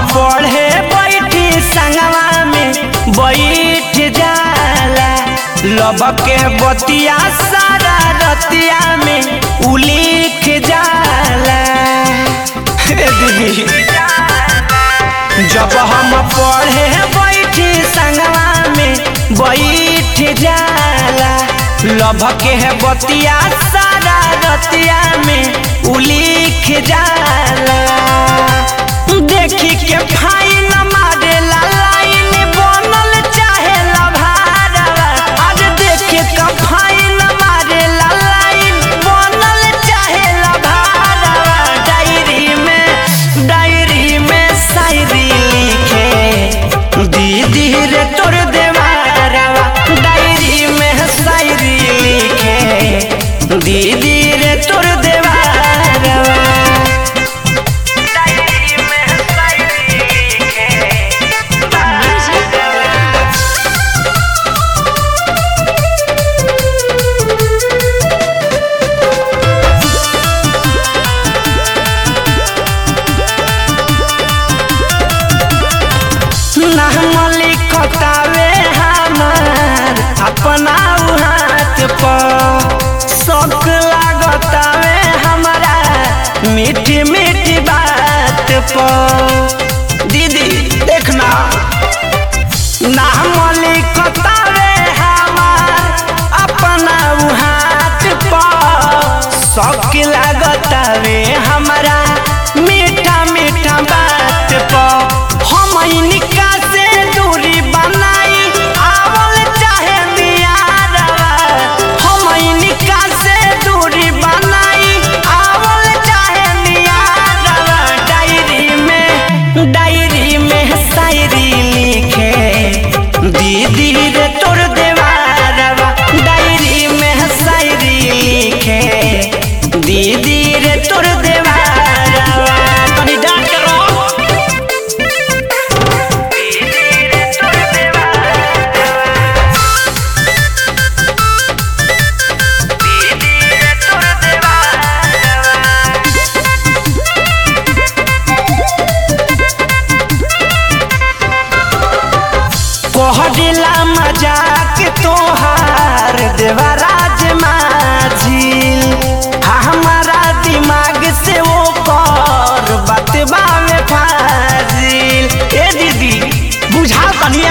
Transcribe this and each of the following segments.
पढ़े बैठी संगवा में बैठ जाला लब के बतिया सारा रतिया में उलिख जाला हे दीदी जब हम पढ़े बैठी संगवा में बैठ जाला लभ के बतिया सारा रतिया में उलिख जाला देखी के फाइन मारेला लाइन बनल चाहे लभारवा आज देखे के फाइन मारेला लाइन बनल चाहे लभारवा डायरी में डायरी में शायरी लिखे दीदी रे तोर देवारवा डायरी में शायरी लिखे दीदी रे तोर देवारवा डायरी में शायरी लिखे नाम लिखतावे हमार अपना उ हाथ पर शौक लागतावे हमारा मीठी मीठी बात पर दीदी देखना नाम लिखतावे हमार अपना उ हाथ पर शौक लागतावे हमारा मीठा मीठा बात पर हम इनका से दूरी बनाई आवल चाहे मियारवा हम इनका से दूरी बनाई आवल चाहे मियारवा डायरी में डायरी में शायरी लिखे दीदी रे तोर देवारवा डायरी में शायरी लिखे दीदी रे तोर देवारवा तनी डांट के रहो कहला मजाक तोहार देवराज माझिल हमारा दिमाग से वो कर बतबा में फाजिल ए दीदी बुझा तनिए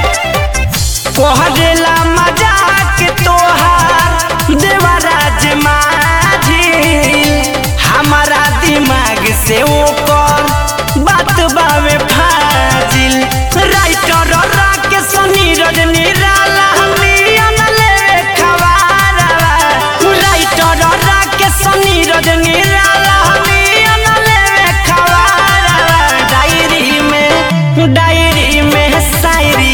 कहला मजाक तोहार देवराज माझिल हमारा दिमाग से वो कर बतबा में फाजिल राइटर राकेश नीरज निराला मियन ले खवारवा राइटर राकेश नीरज निराला मियन ले खवारवा डायरी में डायरी में शायरी